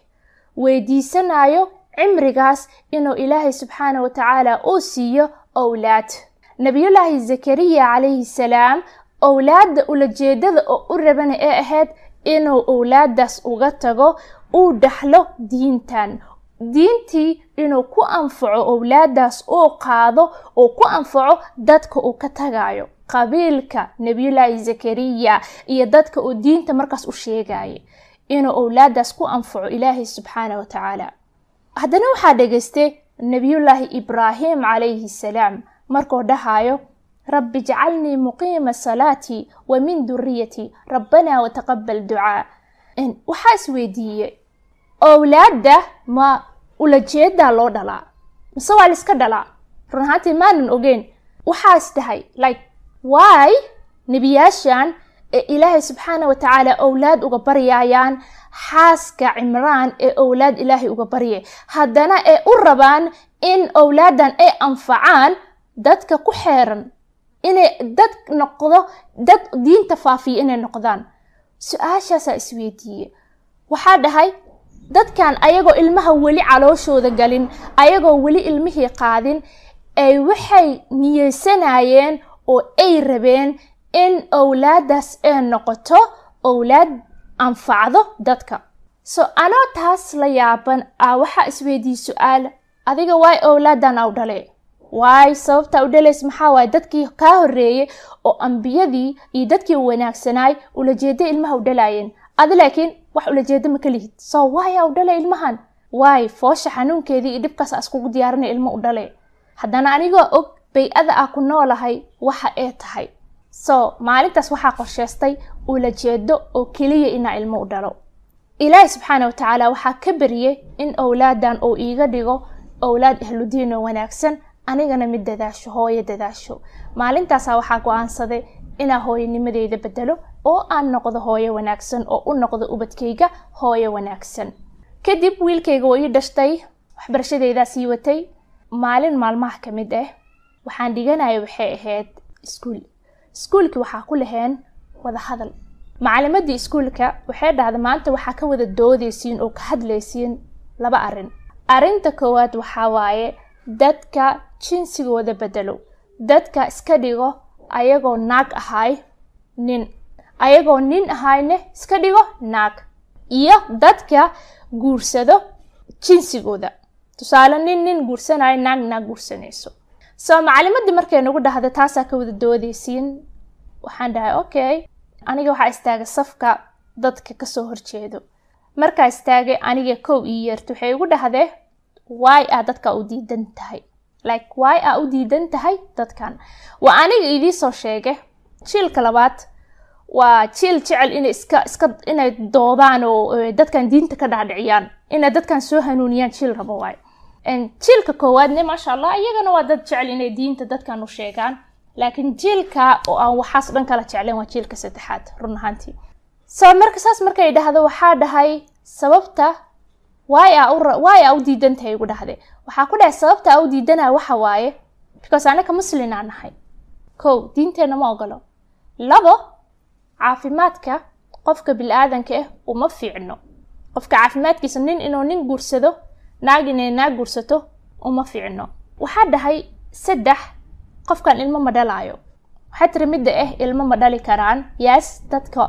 weydiisanayo cimrigaas inuu ilaahay subxaana wa tacaala uu siiyo owlaad nebiyullaahi zakariya calayhi salaam owlaadda ulajeedada oo u rabana ee ahayd inuu owlaadaas uga tago uu dhaxlo diintan diintii inuu ku anfaco owlaadaas uu qaado uu ku anfaco dadka uu ka tagayo qabiilka nebiyullaahi zakariya iyo dadka uu diinta markaas u sheegaya inuu owlaadaas ku anfaco ilaahay subxaana wa tacaala haddana waxaa dhegaystay nebiyullaahi ibraahim calayhi salaam markuu dhahayo rabbi jacalnii muqiima salaatii wa min duriyatii rabbanaa wataqabal ducaa waxaa isweydiiyey owlaadda ma ulajeedaa loo dhalaa mise waa laiska dhalaa run ahaantii maanan ogeyn waxaa is dhahay like why nebiyaashan ee ilaahay subxaana wa tacaala owlaad uga baryayaan xaaska cimraan ee owlaad ilaahay uga baryay haddana ee u rabaan in owlaadan ay anfacaan dadka ku xeeran inay dad noqdo dad diinta faafiya inay noqdaan su-aashaasaa isweydiiye waxaa dhahay dadkan ayagoo ilmaha weli calooshooda galin ayagoo weli ilmihii qaadin ay waxay niyeysanayeen oo ay rabeen in owlaadaas ay noqoto owlaad anfacdo dadka so anoo taas la yaaban ah waxaa isweydiiye su-aal adiga waay owlaadan aw dhale waay sababta u dhalays maxaa waaye dadkii kaa horeeyey oo ambiyadii iyo dadkii wanaagsanaay ulajeedo ilmaha u dhalaayeen adi laakiin wax ulajeedo ma ka lihid so waay u dhale ilmahan waay foosha xanuunkeedii iyo dhibkaas a iskugu diyaarinay ilmo u dhale haddana anigoo og bay-ada ah ku noolahay waxa ee tahay so maalintaas waxaa qorsheystay ulajeedo oo keliya inaa ilmo u dhalo ilaahi subxaana wa tacaala waxaa ka bariyey in owlaadan uu iiga dhigo owlaad ahludiin oo wanaagsan anigana mid dadaasho hooyo dadaasho maalintaasaa waxaa go-aansaday inaa hooyanimadeyda bedelo oo aan noqdo hooyo wanaagsan oo u noqdo ubadkayga hooyo wanaagsan kadib wiilkayga oo ii dhashtay waxbarashadeydaa sii watay maalin maalmaha ka mid ah waxaan dhiganaya waxay ahayd iskuul iskuulkii waxaa ku laheen wada hadal macalimadii iskuulka waxay dhahda maanta waxaa ka wada doodaysiin oo ka hadlaysiin laba arrin arrinta koowaad waxaa waaye dadka jinsigooda bedelo dadka iska dhigo ayagoo naag ahay nin ayagoo nin ahayne iska dhigo naag iyo dadka guursado jinsigooda tusaale nin nin guursanayo naag naag guursanayso so macalimadii markay nagu dhahda taasaa ka wada doodaysiin waxaan dhahay okay aniga waxaa istaagay safka dadka kasoo horjeedo markaa istaagay aniga kow ii yeerta waxay igu dhahdee waay aa dadka u diidan tahay like waay aa u diidan tahay dadkan waa aniga idiisoo sheegay jiilka labaad waa jiil jecel inay iska iska inay doodaan oo dadkan diinta ka dhaadhiciyaan inay dadkan soo hanuuniyaan jiil rabo waay jiilka koowaadne maasha allah iyagana waa dad jecel inay diinta dadkan u sheegaan laakiin jiilka oo aan waxaas dhan kala jecleen waa jiilka saddexaad run ahaantii so marka saas markay dhahdo waxaa dhahay sababta waay aa u waay aa u diidan tahay igu dhahde waxaa ku dhahay sababta aa u diidanaya waxa waaye because anaka muslin aan nahay kow diinteenna ma ogolo labo caafimaadka qofka bil-aadanka ah uma fiicno qofka caafimaadkiisa nin inuu nin guursado naag inay naag guursato uma fiicno waxaa dhahay saddex qofkan ilmo ma dhalaayo waxaa tiri midda ah ilmo ma dhali karaan yaas dadka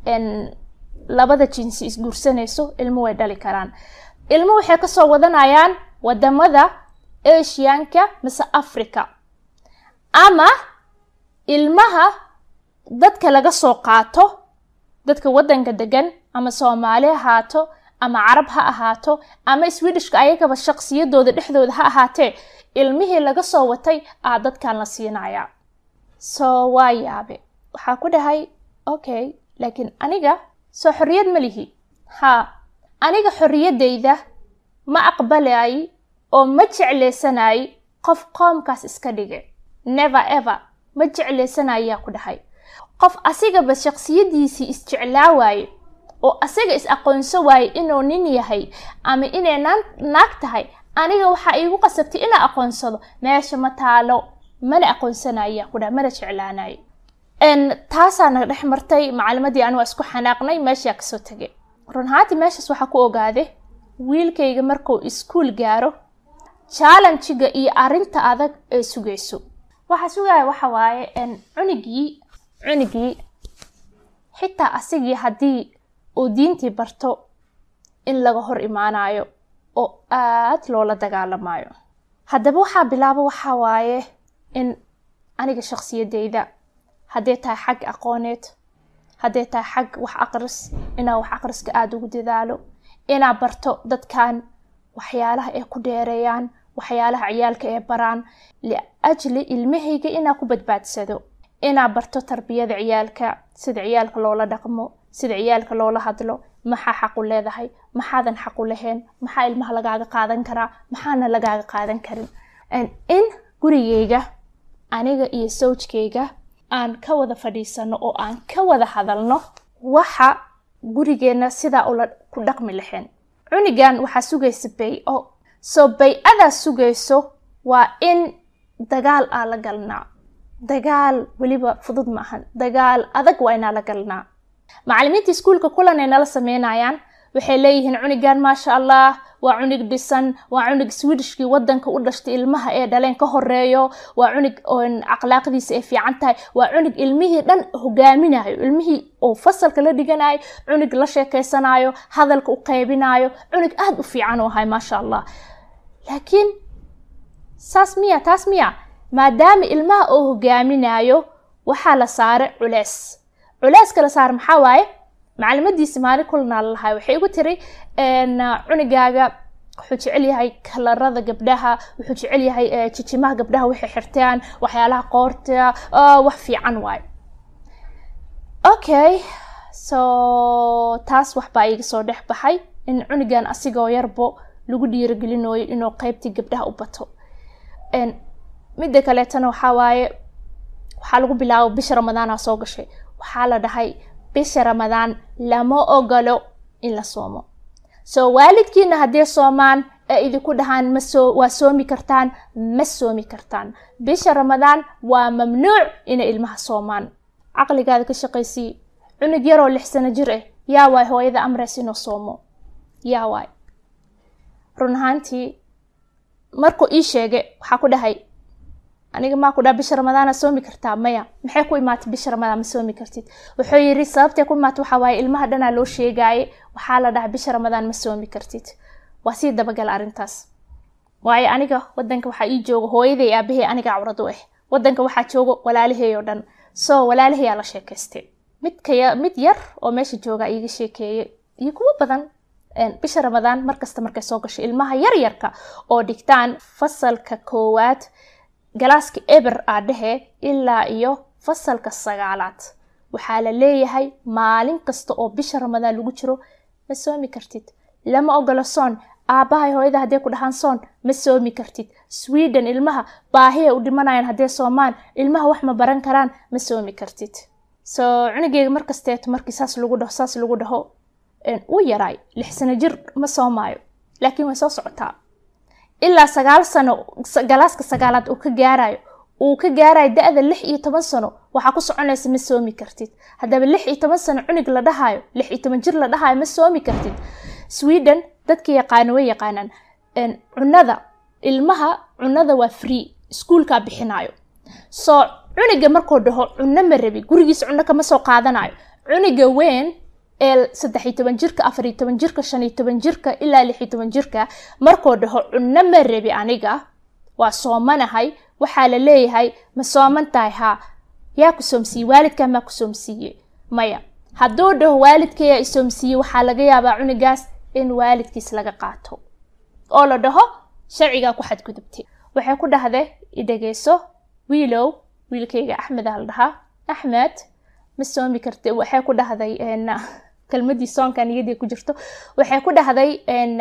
labada jinsi isguursanayso ilmo way dhali karaan ilmo waxay kasoo wadanayaan wadamada asianka mise africa ama ilmaha dadka laga soo qaato dadka wadanka degan ama soomaali ahaato ama carab ha ahaato ama swedishka ayagaba shaqsiyadooda dhexdooda ha ahaatee ilmihii laga soo watay aa dadkan la siinaya so waa yaabe waxaa ku dhahay okay laakiin aniga soo xorriyad ma lihi haa aniga xorriyadeyda ma aqbalay oo ma jeclaysanay qof qoomkaas iska dhigay never ever ma jeclaysanayaa ku dhahay qof asigaba shaksiyadiisii isjeclaa waaye oo asaga is aqoonso waaye inuu nin yahay ama inay naag tahay aniga waxaa iigu qasabtay inaa aqoonsado meesha ma taalo mana aqoonsanaya ku dhaha mana jeclaanayo taasaa naga dhex martay macalimadii anigu isku xanaaqnay meeshaa kasoo tegay runhaantii meeshaas waxaa ku ogaaday wiilkayga markuu iskuol gaaro challenjiga iyo arinta adag ee sugayso waxaa sugaya waxa waaye cunigii cunigii xitaa asigii haddii uu diintii barto in laga hor imaanayo oo aad loola dagaalamayo haddaba waxaa bilaabo waxaa waaye in aniga shaksiyadeyda hadday tahay xag aqooneed hadday tahay xag wax aqris inaa wax aqriska aada ugu dadaalo inaa barto dadkan waxyaalaha ay ku dheereeyaan waxyaalaha ciyaalka ee baraan liajli ilmahayga inaa ku badbaadsado inaa barto tarbiyada ciyaalka sida ciyaalka loola dhaqmo sida ciyaalka loola hadlo maxaa xaqu leedahay maxaadan xaqu lahayn maxaa ilmaha lagaaga qaadan karaa maxaana lagaaga qaadan karin in gurigeyga aniga iyo sawjkayga aan ka wada fadhiisano oo aan ka wada hadalno waxa gurigeenna sidaa ula ku dhaqmi lahayn cunigan waxaa sugaysa bay-o soo bay-adaa sugayso waa in dagaal aa la galnaa dagaal weliba fudud ma ahan dagaal adag waa inaa la galnaa macalimiinta iskuulka kulan ay nala sameynayaan waxay leeyihiin cunigan maasha allah waa cunig dhisan waa cunig swedishkii wadanka u dhashtay ilmaha ee dhaleen ka horeeyo waa cunig akhlaaqdiisa ay fiican tahay waa cunig ilmihii dhan hogaaminayo ilmihii oo fasalka la dhiganayo cunig la sheekeysanayo hadalka u qeybinayo cunig aada u fiican u ahay maasha allah laakiin saas miya taas miya maadaama ilmaha oo hogaaminayo waxaa la saaray culeys culeyska la saara maxaa waaye macalimadiisi maalin kulanaa lalahay waxay igu tiri cunigaaga wuxuu jecel yahay kalarada gabdhaha wuxuu jecel yahay jijimaha gabdhaha waxay xirtaan waxyaalaha qoorta wax fiican waaye okay so taas waxbaa iga soo dhex baxay in cunigan asigoo yarbo lagu dhiirigelinayo inuu qeybtii gabdhaha u bato midda kaleetana waxaa waaye waxaa lagu bilaabo bisha ramadaana soo gashay waxaa la dhahay bisha ramadaan lama ogolo in la soomo soo waalidkiina haddee soomaan ee idinku dhahaan masoo waa soomi kartaan ma soomi kartaan bisha ramadaan waa mamnuuc inay ilmaha soomaan caqligaada ka shaqaysii cunug yaroo lix sano jir ah yaa waay hooyada amreys inuu soomo yaa waay run ahaantii markuu ii sheegay waxaa ku dhahay aniga maa ku dhaha bisha ramadaana soomi kartaa maya maxay ku imaatay bisha ramadaan ma soomi kartid wuxuu yidhi sababtay ku imaatay waxaa waaye ilmaha dhanaa loo sheegaaye waxaa la dhahay bisha ramadaan ma soomi kartid waa sii dabagala arrintaas waayo aniga wadanka waxaa ii jooga hooyaday aabahey aniga cawrad u ah wadanka waxaa jooga walaalahey oo dhan so walaalahayaa la sheekaystay midka mid yar oo meesha jooga iiga sheekeeyey iyo kuwo badan bisha ramadaan markasta markay soo gasho ilmaha yaryarka oo dhigtaan fasalka koowaad galaaska eber aa dhehe ilaa iyo fasalka sagaalaad waxaa la leeyahay maalin kasta oo bisha ramadaan lagu jiro ma soomi kartid lama ogolo soon aabbahay hooyada hadday ku dhahaan soon ma soomi kartid sweden ilmaha baahiay u dhimanayaan haddee soomaan ilmaha wax ma baran karaan ma soomi kartid so cunugeyga markasteeto markii saas lagu dhaho saas lagu dhaho uu yaraay lix sano jir ma soomaayo laakiin way soo socotaa ilaa sagaal sano galaaska sagaalaad uu ka gaarayo uu ka gaarayo da-da lix iyo toban sano waxaa ku soconaysa ma soomi kartid haddaba lix iyo toban sano cunug la dhahayo lix iyo toban jir la dhahayo ma soomi kartid sweden dadka yaqaano way yaqaanaan cunada ilmaha cunada waa free iskuulkaa bixinayo soo cuniga markuu dhaho cuno ma rabi gurigiisa cuno kama soo qaadanayo cuniga weyn ee saddex iyo toban jirka afar iyo toban jirka shan iyo toban jirka ilaa lix iyo toban jirka markuu dhaho cuno ma rabi aniga waa soomanahay waxaa la leeyahay ma sooman tahay haa yaa ku soomsiiye waalidkaa maa ku soomsiiye maya hadduu dhaho waalidkayaa isoomsiiye waxaa laga yaabaa cunigaas in waalidkiis laga qaato oo la dhaho sharcigaa ku xadgudubtay waxay ku dhahday idhegeyso wiilow wiilkayga axmed aa la dhahaa axmed ma soomi karti waxay ku dhahday kelmadii soonka niyadii ku jirto waxay ku dhahday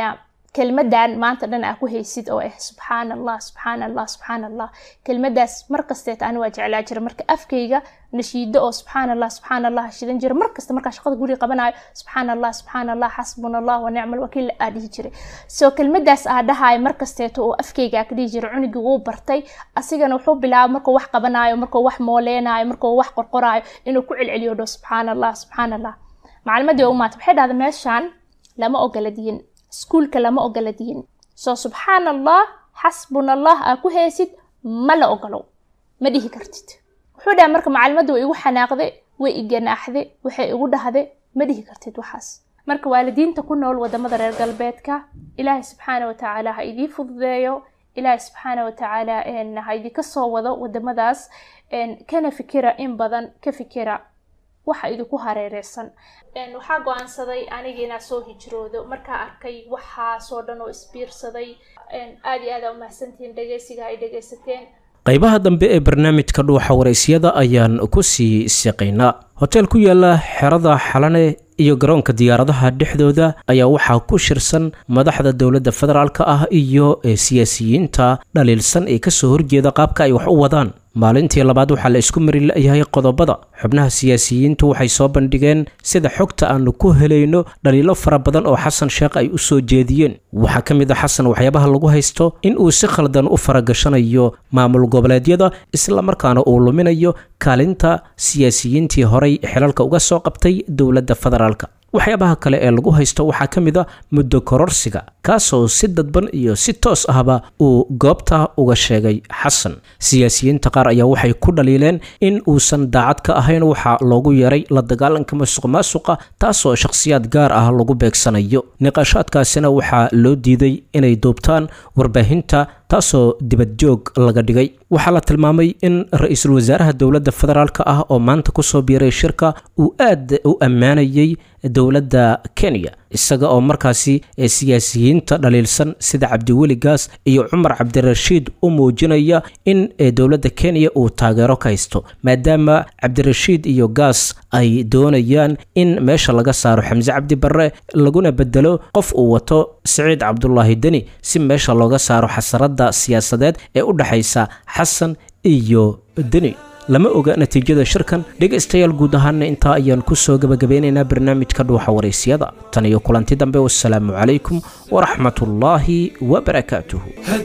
kelmadan maanta dhan aa ku haysid oo ah subxaan allah subxaan allah subxaan allah kelmadaas markasteet ani waa jeclaa jira marka afkayga nashiido oo subxaan allah subxaan allah shidan jira markasta markaa shaqada guriga qabanayo subxaan allah subxaan allah xasbuna allah wa nicma alwakiil aa dhihi jiray soo kelmadaas aa dhahayo markasteeto oo afkayga aa ka dhihi jira cunugii wuu bartay asigana wuxuu bilaabay markuu wax qabanayo markuu wax mooleynayo markuu wax qorqorayo inuu ku celceliyo dho subxaan allah subxaan allah maclimadii waa u maata waxay dhahda meeshaan lama ogola diin iskuulka lama ogola diin soo subxaan allah xasbuna allah aa ku heesid ma la ogolow ma dhihi kartid wuxuu dhaha marka macalimadda way igu xanaaqday way iganaaxday waxay igu dhahday ma dhihi kartid waxaas marka waalidiinta ku nool wadamada reer galbeedka ilaahay subxaana watacaala ha idii fududeeyo ilaahay subxaana watacaala ha idinka soo wado wadamadaas kana fikira in badan ka fikira waxa idinku hareereysan waxaa go-aansaday anigii inaa soo hijroodo markaa arkay waxaasoo dhan oo isbiirsaday aad iyo aad aa umahadsantihiin dhegeysiga ay dhegeysateen qaybaha dambe ee barnaamijka dhuuxa waraysyada ayaan ku sii siqaynaa hoteel ku yaala xerada xalane iyo garoonka diyaaradaha dhexdooda ayaa waxaa ku shirsan madaxda dowladda federaalk ah iyo siyaasiyiinta dhaliilsan ee kasoo horjeeda qaabka ay wax u wadaan maalintii labaad waxaa la isku mari la-yahay qodobada xubnaha siyaasiyiintu waxay soo bandhigeen sida xogta aanu ku helayno dhaliilo fara badan oo xasan sheekh ay u soo jeediyeen waxaa ka mid a xasan waxyaabaha lagu haysto in uu si khaldan u faragashanayo maamul goboleedyada islamarkaana uu luminayo kaalinta siyaasiyiintii horey xilalka uga soo qabtay dowladda federaalk waxyaabaha kale ee lagu haysto waxaa ka mid a muddo kororsiga kaasoo si dadban iyo si toos ahba uu goobta uga sheegay xasan siyaasiyiinta qaar ayaa waxay ku dhaliileen in uusan daacad ka ahayn waxaa loogu yeeray la dagaalanka masuq maasuqa taasoo shakhsiyaad gaar ah lagu beegsanayo niqaashaadkaasina waxaa loo diiday inay duubtaan warbaahinta taasoo dibadjoog laga dhigay waxaa la tilmaamay in ra-iisul wasaaraha dowladda federaalk ah oo maanta kusoo biiray shirka uu aad u ammaanayay dowladda kenya isaga oo markaasi siyaasiyiinta dhaliilsan sida cabdiweli gaas iyo cumar cabdirashiid u muujinaya in dowladda kenya uu taageero ka haysto maadaama cabdirashiid iyo gaas ay doonayaan in meesha laga saaro xamse cabdi barre laguna bedelo qof uu wato siciid cabdulaahi deni si meesha looga saaro xasaradda siyaasadeed ee u dhexaysa xasan iyo deni lama oga natiijada shirkan dhegaystayaal guud ahaana intaa ayaan ku soo gebagabeynaynaa barnaamijka dhuuxa waraysyada tan iyo kulanti dambe wasalaamu calaykum waraxmatullaahi wabarakaatuh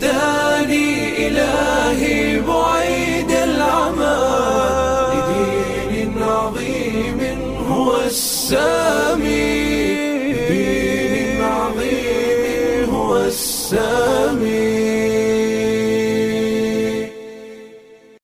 هداني إلهي بعيد العمى لدين عظيم هو السلام